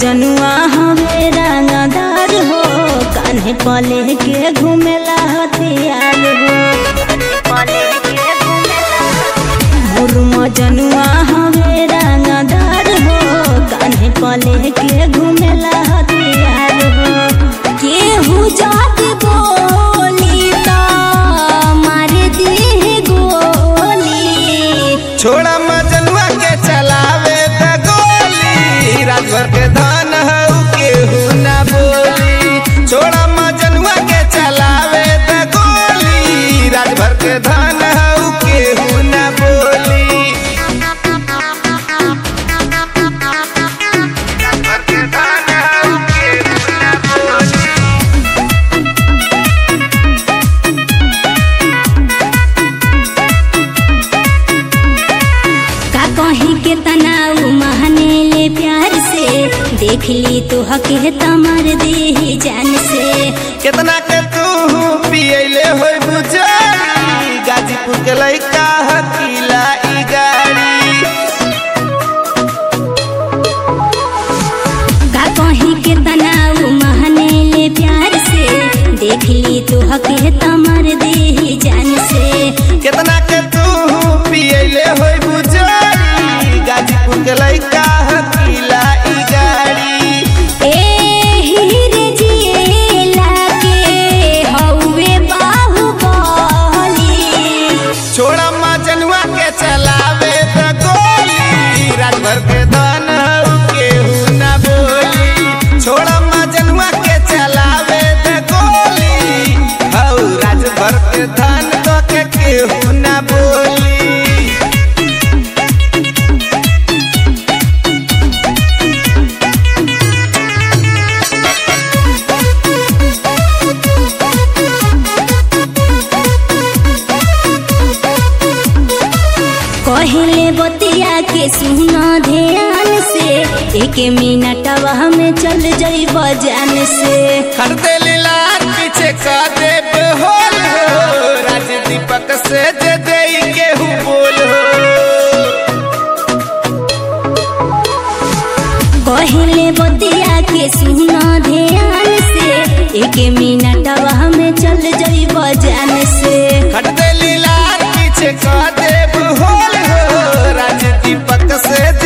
मजनुआ हवे रंगदार हो कान्हे पले के घूमेला हथियार हो मोर मजनुआ हवे रंगदार हो कान्हे पले के घूमेला हथियार हो केहू जाति बोली त मार दी गोली छोड़ा मजनुआ के चलावे त गोली रात भर के धान हऊ केहू ना बोली छोड़ा मजनुआ के चलावे त गोली रात भर के धान हऊ केहू ना बोली रात भर के धान हऊ केहू ना बोली का कहीं के तनाव महने ले प्यार से देख ली तो हके तमर दे जान से कितना के तू पियले होई बुझारी गाजीपुर के लइका हकीला ई गाड़ी का कहीं के तनाव महने ले प्यार से देख ली तो हके तमर दे जान से कितना के तू पियले होई बुझारी गाजीपुर के लइका हकीला ई गाड़ी ए हीरे जिएला के हौवे बाहुबली छोड़ा मजनुआ के चलावे त गोली रात भर के धन हऊ केहू ना बोली छोड़ा मजनुआ के चलावे त गोली हऊ रात भर के धन तो के केहू ना बोली कहले बतिया के सुना ध्यान से एक मिनटवा में चल जाई बजान से खरदे लीला पीछे का देव होल हो राज दीपक से जे दे केहू बोल हो कहले बतिया के सुना ध्यान से एक मिनटवा में चल जाई बजान से खटदे लीला पीछे का देव होल हो राज दीपक से